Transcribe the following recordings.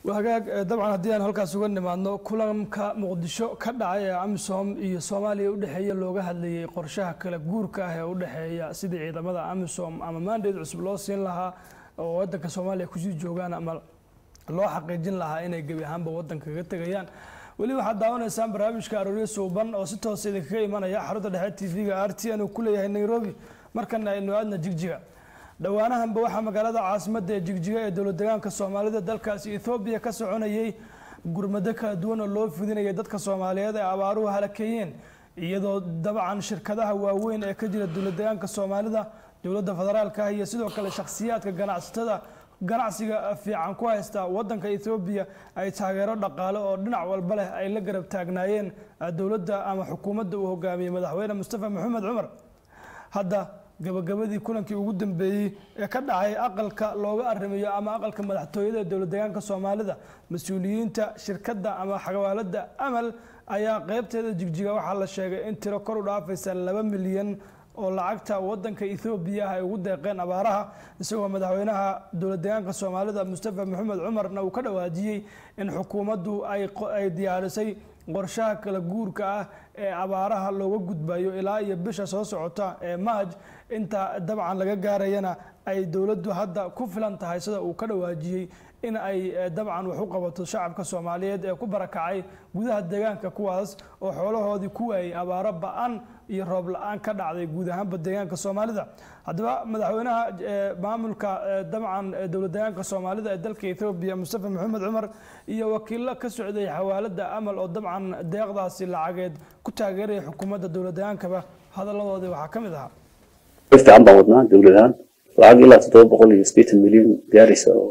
hagaag dabcan haddii aan halkaas uga nimaadno kulanka muqdisho ka dhacay ee amisom iyo soomaaliya udhexeeya looga hadlayay qorshaha kala guurka ah ee udhexeeya sidii ciidamada amisom ama mandate cusub loo siin lahaa oo wadanka soomaaliya kusii joogaan ama loo xaqiijin lahaa inay gebi ahaanba wadanka kaga tegayaan weli waxaad daawanaysaan barnaamijka arooryo suuban oo si toosa idinkaga imanaya xarunta dhexe t v-ga r t n uu ku leeyahay nairobi markana aynu aadna jigjiga dhowaanahanba waxaa magaalada caasimadda ee jigjiga ee dowlad degaanka soomaalida dalkaasi ethoobiya ka soconayay gurmado kala duwan oo loo fidinayay dadka soomaaliyeed ee abaaruhu halakeeyeen iyadoo dabcan shirkadaha waaweyn ee ka jira dowlad degaanka soomaalida dowladda federaalka ah iyo sidoo kale shakhsiyaadka ganacsatada ganacsiga fiican ku haysta wadanka ethoobiya ay taageero dhaqaale oo dhinac walba leh ay la garab taagnaayeen dowladda ama xukuumadda uu hogaamiyey madaxweyne mustafa maxamed cumar hadda gabagabadii kulankii ugu dambeeyey ee ka dhacay aqalka looga arrimayo ama aqalka madaxtooyada ee dowlad deegaanka soomaalida mas-uuliyiinta shirkadda ama xawaalada amal ayaa qeybteeda jigjiga waxaa la sheegay in tiro kor u dhaafaysa laba milyan oo lacagta wadanka ethoobiya ah ay ugu deeqeen abaaraha isagoo madaxweynaha dowlad deegaanka soomaalida mustafa maxamed cumarna uu ka dhawaajiyey in xukuumaddu ay diyaarisay qorshaha kala guurka ah ee abaaraha looga gudbayo ilaa iyo bisha soo socota ee maaj inta dabcan laga gaarayana ay dowladdu hadda ku filan tahay sida uu ka dhawaajiyey in ay dabcan wax u qabato shacabka soomaaliyeed ee ku barakacay gudaha deegaanka kuwaas oo xoolahoodii ku waayay abaaro ba-an iyo roob la-aan ka dhacday guud ahaanba deegaanka soomaalida haddaba madaxweynaha maamulka dabcan dowlad deegaanka soomaalida ee dalka ethoobiya mustafa maxamed cumar iyo wakiilo ka socday xawaalada amal oo dabcan deeqdaasi lacageed ku taageeraya xukuumadda dowlad deegaankaba hadaladoodii waxaa ka mid ahaa fiican baan wadnaa dowlad ahaan lacag ilaa toddoba boqol iyo sideetan milyan gaaraysa oo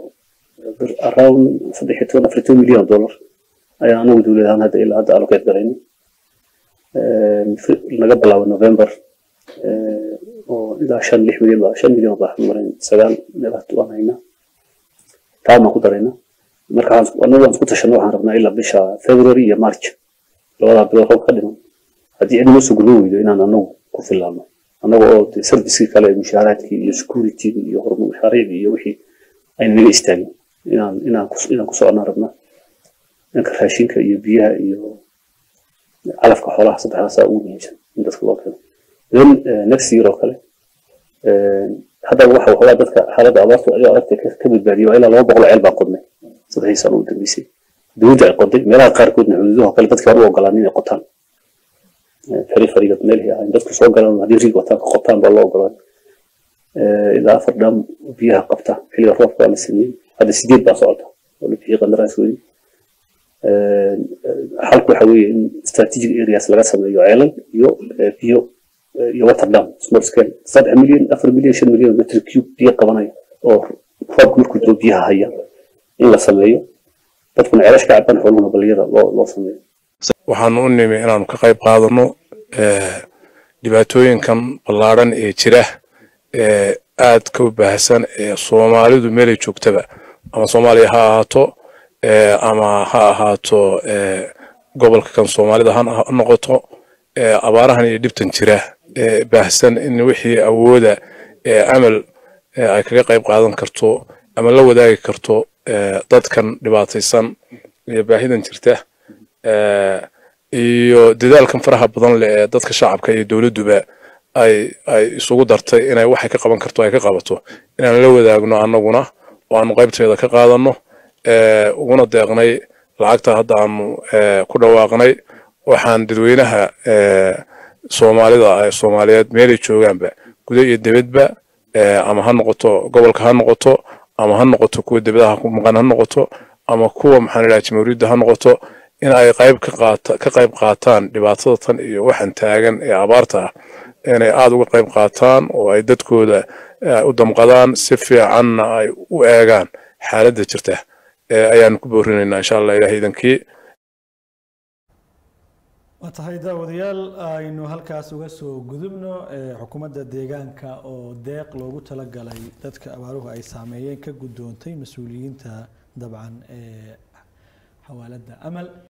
around saddex iyo toban afar iyo toban milyan oo dollar ayaan anagu dowlad ahaan hadda ilaa hadda allokeed galayna laga bilaabo november oo ilaa shan lix milyan baa shan milyan baa marin sagaal meelaha waan haynaa taa baan ku darayna marka anagu aan isku tashano waxaan rabnaa ilaa bisha february iyo march labadaa bilood roob ka dhiman haddii cid noo soo gurbo weydo inaan anagu ku filaano annaga oo servicekii kale mushaaraadkii iyo securitygi iyo horumar mashaariicdii iyo wixii ayna naga istaagin inaan inaan inaan ku soconaan rabnaa dhanka raashinka iyo biyaha iyo calafka xoolaha saddexdaasaa ugu muhiimsan in dadka loo keeno then next year oo kale hadda waxa waxoogaa dadka xaaladda abaartu ayuu aragtay ka badbaadiyay waa ilaa laba boqol ceel baan qodnay saddexdii sano u dambeysay dowladda ay qoday meelaha qaarkoodna xuduudaha kale dadkii hore u ogolaan inay qotaan periferiga meelihii ahayn dadku soo galaan haddii riig wataan ka qotaan baa loo ogolaan ilaa afar dhaam biyaha qabta xilliga roobka waa la sameeyey hadda sideed baa socota oo la bixiyey qandaraaskoodii xalku waxa weeye in strategic areas laga sameeyo ceelal iyo biyo iyo water dam small scale saddex milyan afar milyan shan milyan metr cube biyo qabanaya oo roobka markuu jiro biyaha haya in la sameeyo dadkuna ceelash ka cabaan xooluhuna baliyada loo loo sameeyo waxaanu u nimi inaanu ka qayb qaadano dhibaatooyinkan ballaadhan ee jira ee aad ka u baahsan ee soomaalidu meelay joogtaba ama soomaaliya ha ahaato ama ha ahaato gobolka kan soomaalida ha noqoto abaarahan iyo dhibtan jira ee baahsan in wixii awooda ee amal ay kaga qayb qaadan karto ama la wadaagi karto dadkan dhibaataysan iyo baahidan jirta iyo dadaalkan faraha badan leh ee dadka shacabka iyo dowladduba ay ay isugu dartay inay waxay ka qaban karto ay ka qabato inaan la wadaagno annaguna oo aanu qaybteeda ka qaadano uguna deeqnay lacagta hadda aanu ku dhawaaqnay waxaan dadweynaha soomaalida soomaaliyeed meelay joogaanba guda iyo dibadba ama ha noqoto gobolka ha noqoto ama ha noqoto kuwa dibadaha ku maqan ha noqoto ama kuwa maxaan idhaha jamhuuriyadda ha noqoto in ay qayb ka qaata ka qayb qaataan dhibaatada tan iyo waxaan taagan ee abaarta ah inay aada uga qayb qaataan oo ay dadkooda u damqadaan si fiicanna ay u eegaan xaaladda jirta ayaanu ku boorinaynaa insha allah ilaah idankii waa tahay daawadayaal aynu halkaas uga soo gudubno xukuumadda deegaanka oo deeq loogu talagalay dadka abaaruhu ay saameeyeen ka guddoontay mas-uuliyiinta dabcan ee xawaaladda amal